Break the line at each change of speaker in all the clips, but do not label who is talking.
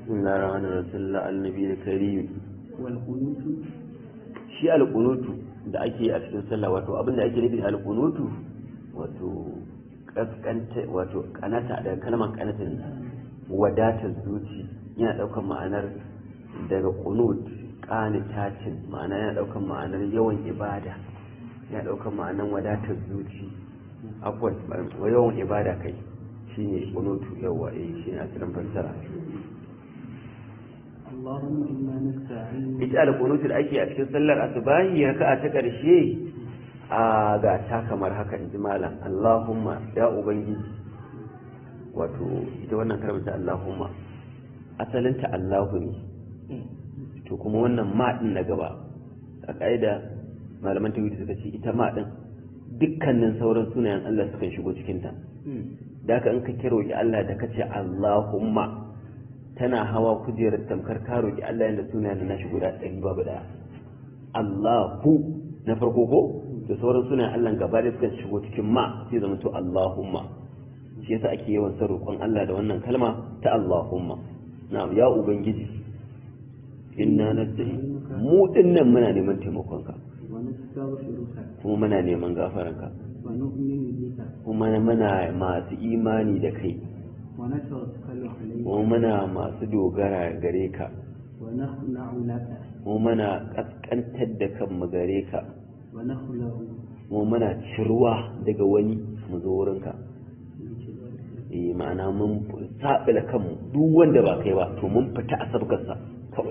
بسم الله الرحمن الرحيم صلى الله على النبي الكريم
والقنوت
shi alƙunutu da ake a cikin sallah wato abin da ake nufi da alƙunutu wato kaskanta wato kanata daga kalmar kanata ne wadatar zuci yana ɗaukar ma'anar daga qunut qanitatin ma'ana yana ɗaukar ma'anar yawan ibada yana ɗaukar ma'anar wadatar zuci afwan yawan ibada kai shine qunutu yawa eh shine asalin fassara
اللهم إنا نستعين
ita alƙunutu da ake a cikin sallar asubahi raka'a ta ƙarshe a ga ta kamar haka in ji malam Allahumma ya ubangiji wato ita wannan kalmar ta Allahumma asalinta Allahu ne to kuma wannan ma din na gaba a ƙa'ida malaman tawhidi suka ce ita ma din dukkanin sauran sunayen Allah sukan shigo cikin ta da haka in ka kiro ki Allah da kace Allahumma tana hawa kujerar tamkar ka roki Allah yanda sunayen da nashi guda ɗari babu daya Allahu na farko ko da sauran sunayen Allah gaba da suka shigo cikin ma sai zama to Allahumma shi yasa ake yawan son roƙon Allah da wannan kalma ta Allahumma na'am ya ubangiji inna nasta'in mu dinnan muna neman taimakonka
ونستغفرك
kuma muna neman gafaranka
ونؤمن بك
kuma muna masu imani da kai
ونتوكل عليك
kuma muna masu dogara gare ka
ونخلع لك
kuma muna kaskantar da kanmu gare ka
ونخلع
kuma muna cirwa daga wani mu zo wurinka eh ma'ana mun sabila kanmu duk wanda ba kai ba to mun fita a sabgarsa kawai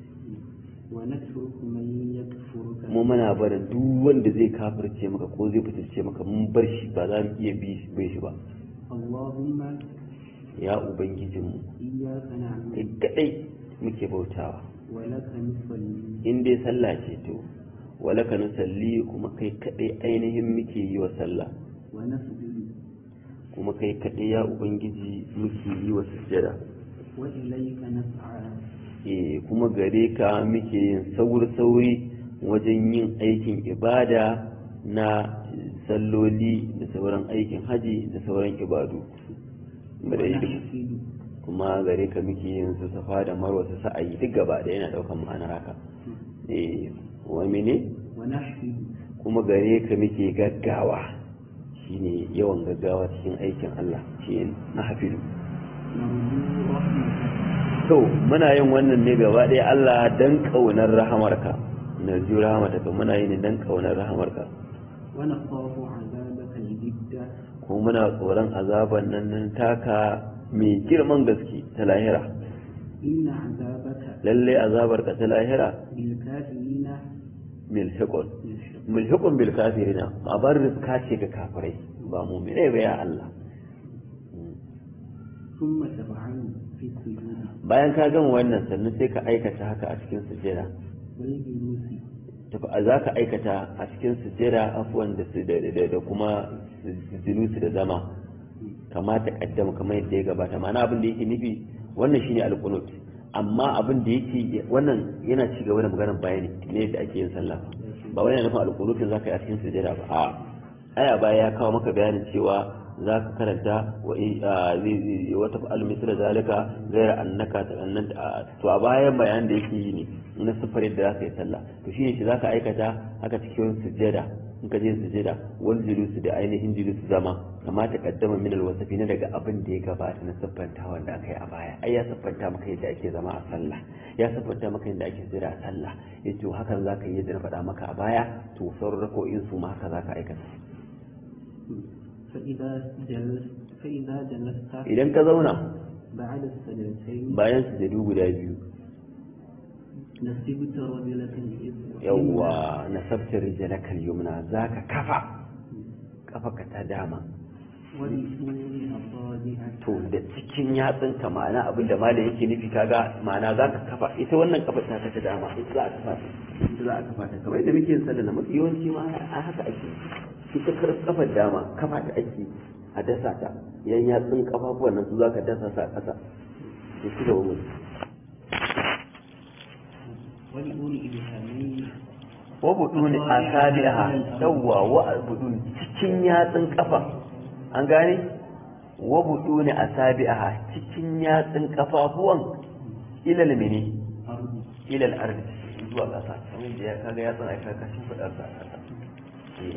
ونترك من يكفرك
mu muna barin duk wanda zai kafirce maka ko zai fitarce maka mun bar shi ba za mu iya bi bai shi ba
اللهم
ya ubangijinmu
إياك نعبد
kai kadai muke bautawa
ولك نصلي
in dai sallah ce to walaka nusalli kuma kai kadai ainihin muke yi wa sallah
ونسجد
kuma kai kadai ya ubangiji muke yi wa sujjada
وإليك نسعى
eh kuma gare ka muke yin sauri-sauri wajen yin aikin ibada na salloli da sauran aikin haji da sauran ibadu Bada yi duk-
ونحفد
kuma gare ka muke yin su safa da marwa su sa'ayi duk gaba da yana daukan ma'anar haka eh wa mene
ونحفد
kuma gare ka muke gaggawa shine yawan gaggawa cikin aikin Allah shi na hafidu
نرجو رحمتك
to muna yin wannan ne gaba ɗaya Allah dan ƙaunar rahamarka na ju rahamarka muna yi ne dan ƙaunar rahamarka
ونخاف عذابك الجد
kuma muna tsoron azaban nan nan taka mai girman gaske ta lahira
إن عذابك
lalle azabarka ta lahira
بالكافرين
milhiqun
يشق
milhiqun bil kafirina abar rizka ce ga kafirai ba mu'mine ba ya Allah
ثم تفعل في السجود
bayan ka gama wannan sannan sai ka aikata haka a cikin sujjada
والجلوس
za ka aikata a cikin sujjada afuwan da su da da- da kuma julusu da zama kama ta kaddama kamar yadda ya gabata ma'ana abin da yake nufi wannan shine alqunut amma abin da yake wannan yana ci gaba da maganar bayani ne yadda ake yin sallah ba wani yana nufin alqunutin zaka yi a cikin sujjada ba a aya baya ya kawo maka bayanin cewa za ka karanta wa i- a, zai- zai- wata fa'al misra zalika gaira annaka ta annan to a bayan bayanin da yake yi ne na sifar yadda za ka yi sallah to shine shi za ka aikata haka cikin sujjada in ka je sujjada wal julusu da ainihin julusu zama kama ta kaddama min alwasafi na daga abin da ya gabata na siffanta wanda aka yi a baya ai ya siffanta maka yadda ake zama a sallah ya siffanta maka yadda ake sujjada a sallah yace hakan za ka yi yadda na faɗa maka a baya to sauran rako'in su ma haka za ka aikata
فإذا جلست فإذا جلست
idan ka zauna
بعد السجدتين
bayan sujadu guda biyu
نسبت رجلة الإذن
yawwa nasabta rijalakal yumna zaka kafa kafaka ta dama
ولسور أصابعك
to da cikin yatsunka ma'ana abin da malam yake nufi kaga ma'ana zaka kafa ita wannan kafa ta ta dama ita za a kafa ta ita za a kafa ta kamar yadda muke yin sallah na mafi yawanci ma a haka ake ita kar kafar dama kafa ta ake a dasa ta yan yatsun kafafuwan nan su zaka dasa sa a ƙasa to shi da wani
ولأولي إبهامين
wa buduni asabiha yawwa wa buduni cikin yatsun kafa an gane wa buduni asabiha cikin yatsun kafafuwan ilal mene
أرض
ilal ardi zuwa ƙasa kamar da ya kaga ya san aika kashin fadar sa ƙasa Eh.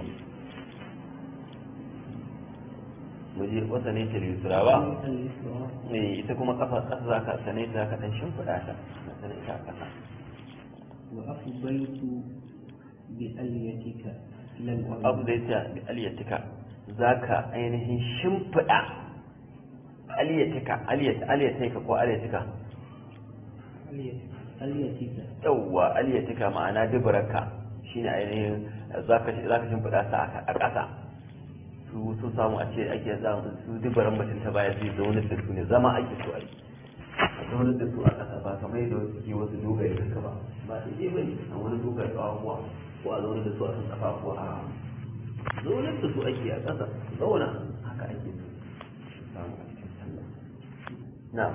mu je wasa ne ta yusra ba
اليسرى
eh ita kuma kafa ƙasa za ka sane ta ka dan shimfiɗa ta ka sane ta a ƙasa
وأفضيت بأليتك إلى
abu
الأرض
zai ta bi aliyatika za ka ainihin shimfiɗa aliyatika aliyatika ko aliyatika
أليتك
yawwa aliyatika ma'ana dubaraka shine ainihin za ka shimfiɗa ta a ƙasa su su samu a ce ake za su dubaran mutum ta baya zai zaunar da su ne zama ake so a yi a zaunar da su a ƙasa ba kamar yadda wasu ke wasu dogaye haka ba ba su je bane a wani dogaye ƙafafuwa ko a zaunar da su a kan ƙafafuwa a zaunar da su ake a ƙasa su zauna haka ake so su samu a cikin sallah na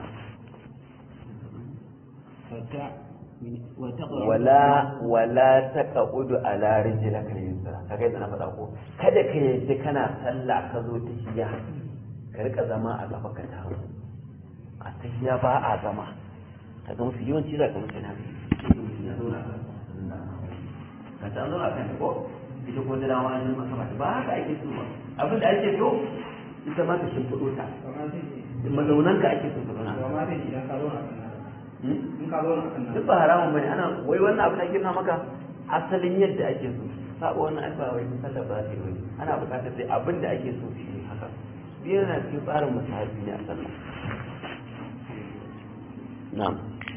فتع وتقرأ
wala wala taqudu ala rijlaka al-yusra kaga yadda na faɗa ko kada ka yadda kana sallah ka zo tahiyya ka rika zama a gaba ka tawo a tahiyya ba a zama ka ga musu yawanci za ka musu na ka ta zo a kan ko ita ko da dama an maka ba ba haka ake so ba abin da ake so ita ma ka shimfiɗo ta mazaunan ka ake so ka zauna Hmm? duk ba haramun bane ana wai wannan abu da girna maka asalin yadda ake so saba wannan ai ba wai sallar ba ta yi wani ana buƙatar sai abin da ake so shi ne haka biyar na cikin tsarin musahabi ne a sallah na'am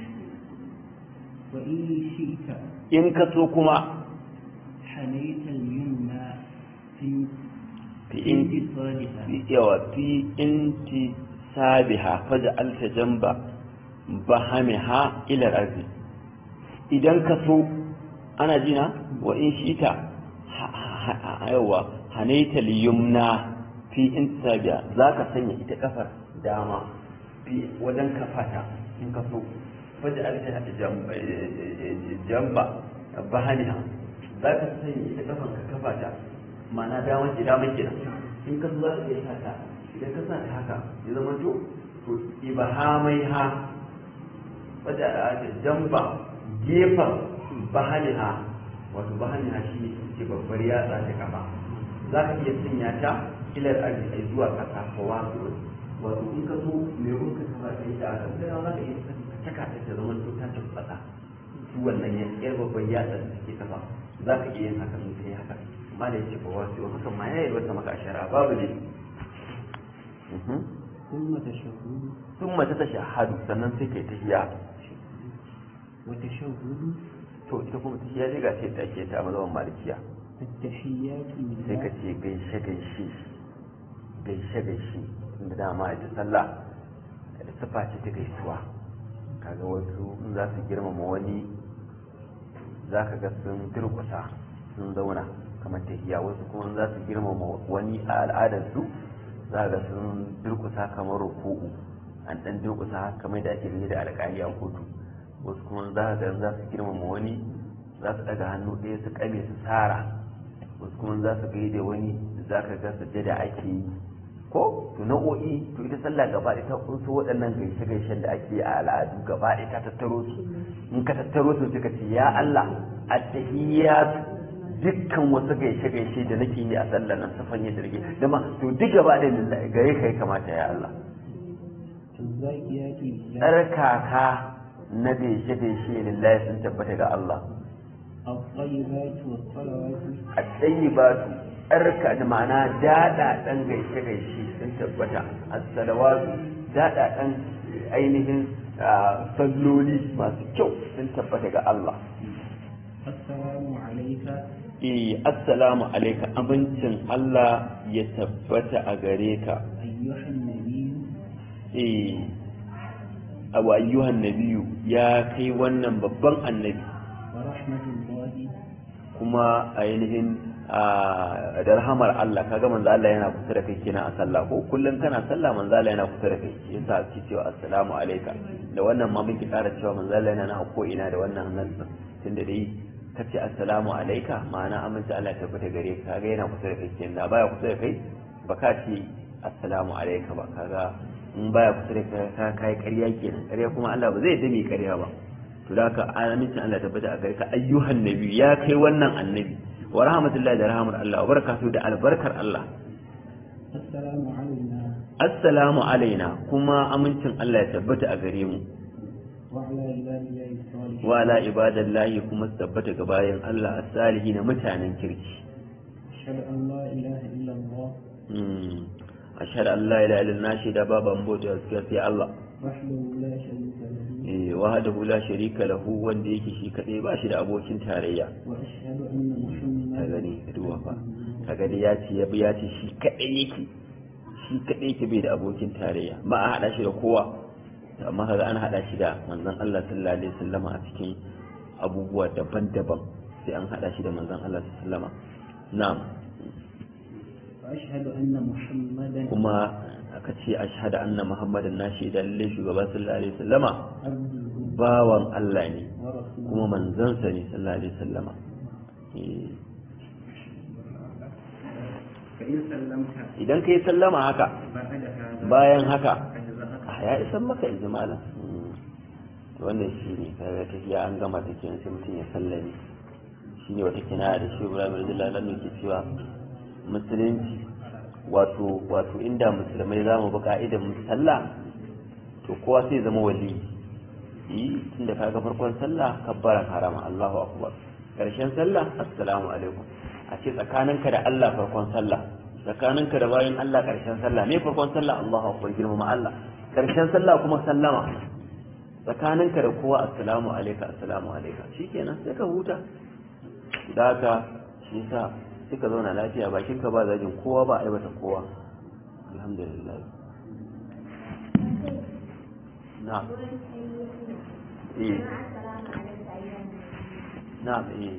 وإن شئت
in ka so kuma
حنيت اليمنى في
fi in
انتصالها
fi yawa fi inti sabiha faj'alta jamba bahamiha ila arzi idan ka so ana jina wa in shita yawa hanaita liyumna fi inti sabiha zaka sanya ita kafar dama fi wajen kafata in ka so faj'alta jamba jamba bahamiha zaka sanya ita kafar ka kafata ma'ana dama ce dama kenan in ka za ka iya sata idan ka sa ta haka ya zama to to ibahamai ha wadda da ake jamba gefen bahaniha wato bahaniha shi ne ce babbar yatsa ta kafa za ka iya sanya ta ilar arziki zuwa kasa ko wasu wato in ka so me kun ka kafa ta yi ta aka sai za ka iya saka ta ta zama to ta tabbata su wannan ya yar babbar yatsa da take kafa za ka iya yin haka in kai haka amma da yake ba wasu haka ma ya yi wata maka shara babu ne
ثم تشهد
sun mace ta shahadu sannan sai kai tahiya
وتشهد
to ita kuma tahiya dai ga ce ta ke ta mazaban malikiya
التحيات
sai ka
لله
ce gaishe gaishe gaishe gaishe inda dama ita sallah da sifa ce ta gaisuwa kaga wasu in za su girmama wani za ka ga sun durkusa sun zauna kamar tahiya wasu kuma in za su girmama wani a al'adarsu za ga sun durkusa kamar ruku'u an dan durkusa kamar da ake yi da alƙali a kotu wasu kuma za ga za su girmama wani za su daga hannu ɗaya su kame su tsara wasu kuma za su gaida wani za ka ga sujjada ake yi ko to nau'o'i to ita sallah gaba ɗaya ta kunso waɗannan gaishe-gaishen da ake a al'adu gaba ɗaya ta tattaro su in ka tattaro su suka ce ya Allah at-tahiyyat dukkan wasu gaishe-gaishe da nake yi a sallar nan safan yadda nake da ma to duk gaba ɗaya lillahi gare ka ya kamata ya Allah
الزاكيات لله
tsarkaka na gaishe-gaishe lillahi sun tabbata ga Allah
الطيبات والصلوات
a tsayi ba su tsarka da ma'ana daɗa ɗan gaishe-gaishe sun tabbata a salawatu daɗa ɗan ainihin ah, salloli masu kyau sun tabbata ga Allah
السلام عليك
eh assalamu alaika abincin Allah ya tabbata a gare ka
أيها النبي
eh abu ayyuhan nabiyu ya kai wannan babban annabi
ورحمة الله
kuma ainihin a da rahamar Allah kaga manzo Allah yana kusa da kai kenan a sallah ko kullum kana sallah manzo Allah yana kusa da kai yasa ake cewa assalamu alayka da wannan ma muke ƙara cewa manzo Allah yana nan ko ina da wannan nan tunda dai kace assalamu alayka ma'ana amince Allah ya tabbata gare ka kaga yana kusa da kai kenan da baya kusa da kai ba ka ce assalamu alayka ba kaga in baya kusa da ka kai ƙarya kenan ƙarya kuma Allah ba zai dame ƙarya ba to da haka amincin Allah tabbata a gare ka ayyuhan nabi ya kai wannan annabi wa rahmatullahi da rahmar Allah wa barakatuhu da albarkar Allah
السلام علينا
assalamu alaina kuma amincin Allah ya tabbata a gare mu
وعلى عباد الله الصالحين
wa ala ibadallahi kuma su tabbata ga bayan Allah as-salihin mutanen kirki
أشهد أن لا إله إلا الله
mm ashhadu an la ilaha illallah shi da baban bauta gaskiya sai Allah
وحده لا شريك له
eh wahdahu la sharika lahu wanda yake shi kadai ba shi da abokin tarayya
وأشهد أن محمدا
ka gani ka duba fa ka gani ya ce ya bi ya ce shi kadai yake shi kadai yake bai da abokin tarayya ba a hada shi da kowa to amma kaga an hada shi da manzon Allah sallallahu alaihi wasallama a cikin abubuwa daban-daban sai an hada shi da manzon Allah sallallahu alaihi wasallama na'am
وأشهد أن محمدا
kuma aka ce ashhadu anna muhammadan na shaida lalle shugaba sallallahu alaihi wasallama
عبده
bawan Allah ne
ورسوله
kuma manzansa ne sallallahu alaihi wasallama Eh,
فإن سلمت
idan kai sallama haka
بعد هذا
bayan haka
أجزأك
a ya isan maka in ji malam to wannan shi ne kaga tafiya an gama ta kenan sai mutum ya sallame shi ne wata kinaya da shi Ibrahim radiyallahu anhu ke cewa musulunci wato wato inda musulmai za mu bi ka'idar mu sallah to kowa sai zama wali yi tunda kaga farkon sallah kabbaran harama Allahu akbar karshen sallah assalamu alaikum a ce tsakaninka da Allah farkon sallah tsakaninka da bayan Allah karshen sallah me farkon sallah Allahu akbar girmama Allah karshen sallah kuma sallama tsakaninka da kowa assalamu alaika assalamu alaika shikenan sai ka huta da haka shi yasa suka zauna lafiya bakin ka ba zagin kowa ba aibata kowa alhamdulillah na'am eh na'am eh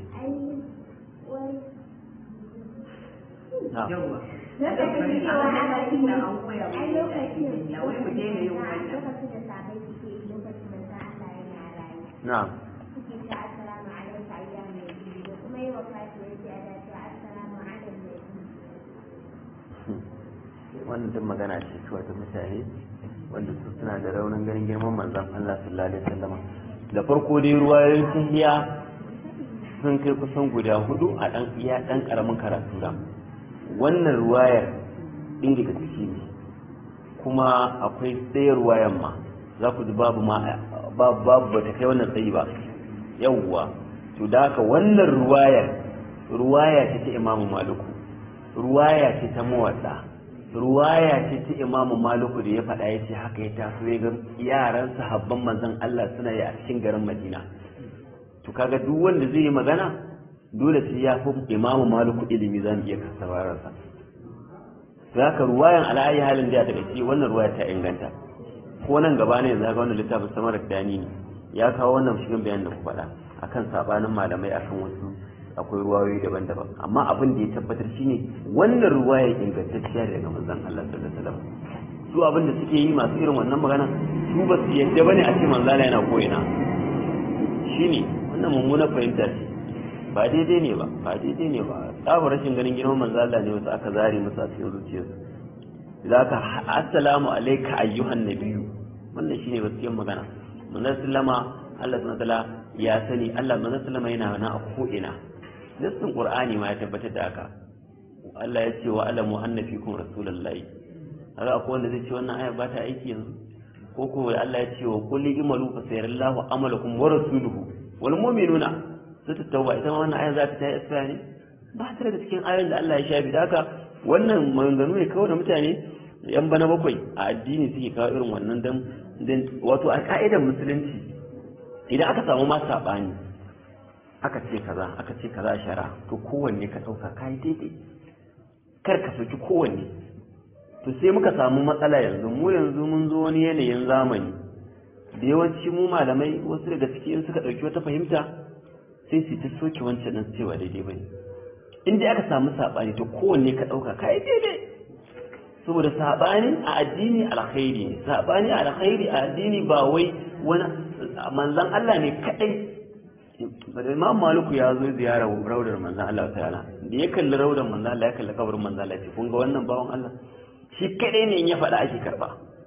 na'am
yawa lokacin cewa ana yi ne ai lokacin ya wai mu daina yin wannan lokacin da sabai suke yi lokacin da za Allah yana rayu
na'am
suke ce assalamu alaikum ayyuhan nabi da kuma yi wa fati yace ana ce assalamu alaikum nabi
wannan duk magana ce kawai ta mutane wanda su suna da raunin ganin girman manzon Allah sallallahu alaihi wasallam da farko dai ruwayoyin tahiya sun kai kusan guda hudu a dan iya dan karamin karatu da wannan ruwayar ɗin daga ciki ne kuma akwai ɗaya ruwayan ma za ku ji babu ma babu babu ba ta kai wannan tsayi ba yawwa to da haka wannan ruwayar ruwaya ce ta imamu maluku ruwaya ce ta mawadda ruwaya ce ta imamu maluku da ya faɗa ya ce haka ya taso ya ga yaran sahabban manzon Allah suna yi a cikin garin Madina to kaga duk wanda zai yi magana dole sai ya fi imamu maluku ilimi za mu iya kasabararsa za ka ruwayan ala'ayi halin da daga ce wannan ruwaya ta inganta ko nan gaba ne za ga wannan littafin samar da dani ne ya kawo wannan shirin bayan da ku faɗa akan sabanin malamai akan wasu akwai ruwayoyi daban-daban amma abin da ya tabbatar shine wannan ruwaya ingantacciya daga manzon Allah sallallahu alaihi wasallam su abin da suke yi masu irin wannan magana su ba su yadda bane a ce manzala yana koyina shine wannan mummunar fahimta ce ba daidai ne ba ba daidai ne ba tsabar rashin ganin girman manzo Allah ne wasu aka zare musu a cikin zuciyarsu idan aka assalamu alayka ayyuhan nabiyyu wannan shine gaskiyar magana manzo sallama Allah subhanahu wataala ya sani Allah manzo sallama yana nan a ko ina nassin qur'ani ma ya tabbatar da haka Allah ya ce wa alamu anna fikum rasulullahi haka akwai wanda zai ce wannan aya ba ta aiki yanzu ko ko Allah ya ce wa kulli imalu fa sayarallahu amalakum wa rasuluhu wal mu'minuna sai ta tauba ita ma wannan aya za ta ta isra ne ba ta daga cikin ayoyin da Allah ya shafi da haka wannan maganganu ne kawai da mutane yan bana bakwai a addini suke kawo irin wannan dan wato a ka'idar musulunci idan aka samu ma sabani aka ce kaza aka ce kaza shara to kowanne ka dauka kai daidai kar ka soki kowanne to sai muka samu matsala yanzu mu yanzu mun zo wani yanayin zamani da yawanci mu malamai wasu daga cikin suka ɗauki wata fahimta sai su ta soke wancan nan cewa daidai bane in dai aka samu saɓani to kowanne ka ɗauka ka yi daidai saboda saɓani a addini alkhairi ne saɓani a alkhairi a addini ba wai wani manzan Allah ne kaɗai bada imam maluku ya zo ziyara raudar manzan Allah ta'ala da ya kalli raudar manzan Allah ya kalli kabarin manzan Allah ce kun ga wannan bawan Allah shi kaɗai ne in ya faɗa ake karɓa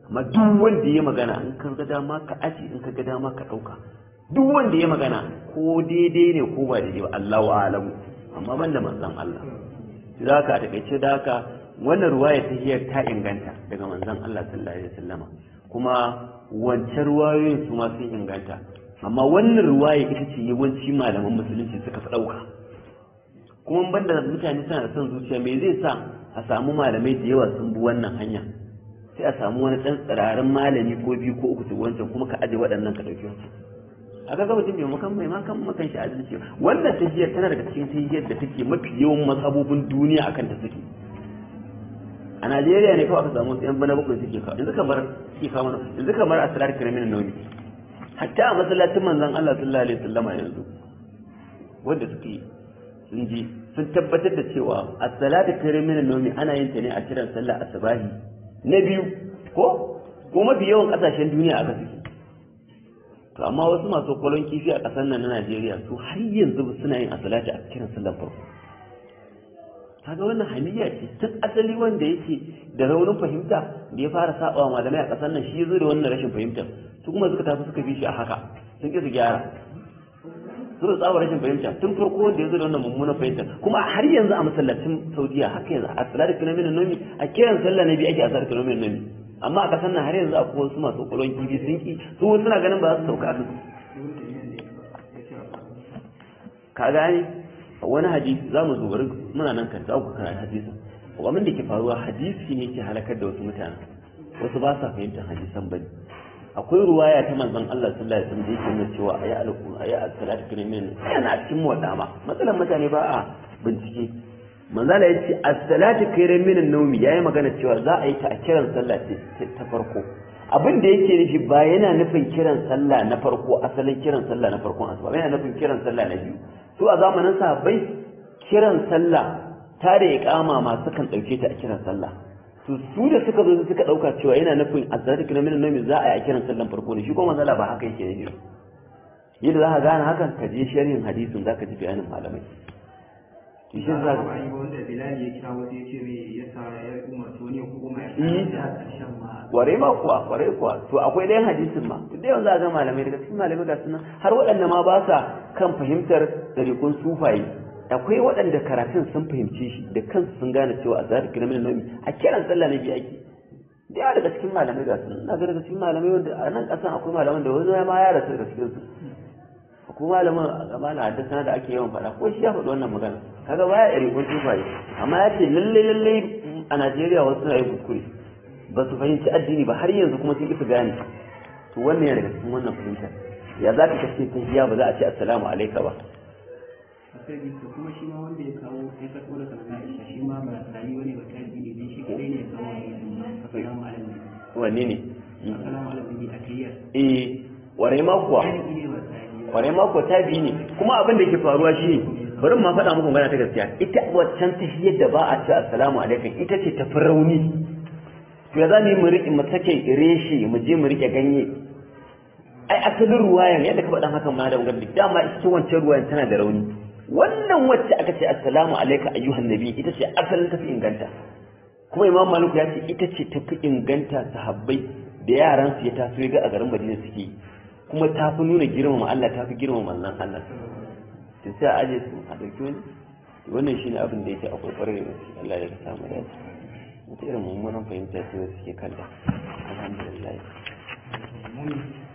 amma duk wanda ya magana in ka ga dama ka aji in ka ga dama ka ɗauka duk wanda ya magana ko daidai ne ko ba daidai ba Allahu a'lamu amma ban da manzon Allah za ka a takaice da haka wannan ruwaya ta hiyar ta inganta daga manzon Allah sallallahu alaihi wasallama kuma wancan ruwayoyin su ma sun inganta amma wannan ruwaya ita ce yawanci malaman musulunci suka fi ɗauka kuma banda mutane suna da son zuciya me zai sa a samu malamai da yawa sun bi wannan hanya sai a samu wani ɗan tsirarin malami ko biyu ko uku su wancan kuma ka aje waɗannan ka ɗauki wasu a ga mutum mai makan mai makan makan shi adalci wannan tahiyar tana daga cikin tahiyar da take mafi yawan masabobin duniya akan ta suke a Najeriya ne kawai aka samu yan bana bakwai suke kawo yanzu kamar suke kawo mana yanzu kamar asrar kiramin nauni hatta a masallacin manzon Allah sallallahu alaihi wasallam yanzu wanda suke sun ji sun tabbatar da cewa as-salatu kiramin nauni ana yin ta ne a kiran sallah asubahi na biyu ko ko mafi yawan kasashen duniya aka suke to amma wasu masu kwalon kifi a ƙasar nan na Najeriya su har yanzu suna yin asalati a kiran sallar farko kaga wannan hamiya ce tun asali wanda yake da raunin fahimta da ya fara saba malamai a ƙasar nan shi zo da wannan rashin fahimtar su kuma suka tafi suka bi shi a haka sun ƙi su gyara su da tsaba rashin fahimta tun farko wanda ya zo da wannan mummunan fahimta kuma har yanzu a masallacin Saudiya haka yanzu a salati kilomin nomi a kiran sallah na biyu ake a salati kilomin nomi amma a kasan nan har yanzu akwai wasu masu kulon kifi sun ki su suna ganin ba za su sauka su ka gane wani hadisi za mu zubar muna nan kan ku kana hadisin abin da ke faruwa hadisi ne ke halakar da wasu mutane wasu ba sa fahimtar hadisan bane akwai ruwaya ta manzon Allah sallallahu alaihi wasallam da yake nuna cewa ayi alqur'ani ayi as-salatu kirimin yana cikin muwaddama matsalan mutane ba a bincike manzala ya ce as-salatu khairan min an-nawmi yayi magana cewa za a yi ta a kiran sallah ce ta farko abin da yake nufi ba yana nufin kiran sallah na farko asalin kiran sallah na farkon asuba yana nufin kiran sallah na biyu su a zamanin sahabbai kiran sallah ta da iqama ma sukan dauke ta a kiran sallah to su da suka zo suka dauka cewa yana nufin as-salatu khairan min an-nawmi za a yi a kiran sallan farko ne shi kuma manzala ba haka yake nufi yadda za ka gane hakan ka je sharhin hadisin za ka ji bayanin malamai
shi za ka ba wanda bilal ya kira wasu ya ce me yasa ya umarci wani ya koma ya da karshen ma
ware ma kuwa ware kuwa to akwai ɗayan hadisin ma duk da yawan za a ga malamai daga cikin malamai ga sunan har waɗanda ma ba sa kan fahimtar ɗariƙun sufaye akwai waɗanda karatun sun fahimce shi da kansu sun gane cewa a zahar kira min nomi a kiran sallah na biyu ake da yawa daga cikin malamai ga sunan na ga daga cikin malamai wanda a nan ƙasan akwai malaman da wani ma ya rasu daga cikin su ko malamin a na haddasa da ake yawan faɗa ko shi ya faɗi wannan magana kaga baya iri kun tufaye amma ya ce lalle lalle a Najeriya wasu na yi kuskure ba su fahimci addini ba har yanzu kuma sun ki su gane to wannan yana daga cikin wannan fahimta ya za ka kace ta hiya ba za a ce assalamu alaika ba
sai to kuma shi ma wanda ya kawo ya sako da kalma Aisha shi ma ba tsari wani ba kai ne dan shi kadai ne ya kawo assalamu alaikum
wanne ne
assalamu alaikum a tiyar
eh ware ma kuwa
ne ba tsari
kwarai mako ta biyu ne kuma abin da ke faruwa shi bari ma faɗa muku magana ta gaskiya ita waccan ta da ba a ce assalamu alaikum ita ce ta fi rauni to ya za mu yi mu riƙe mu sake reshe mu je mu riƙe ganye ai asalin ruwayan yadda ka faɗa hakan ma da magana dama ita wancan ruwayan tana da rauni wannan wacce aka ce assalamu alaikum ayyuhan nabi ita ce asalin ta fi inganta kuma imam malik ya ce ita ce ta fi inganta sahabbai da yaransu ya taso ya ga a garin madina suke kuma ta fi nuna girmama Allah ta fi girmama manzon Allah to sai a aje su a ɗauki wani wannan shine abin da yake akwai ƙwarar da gaske Allah ya samu dace wata irin mummunan fahimta ce wasu suke kalla alhamdulillah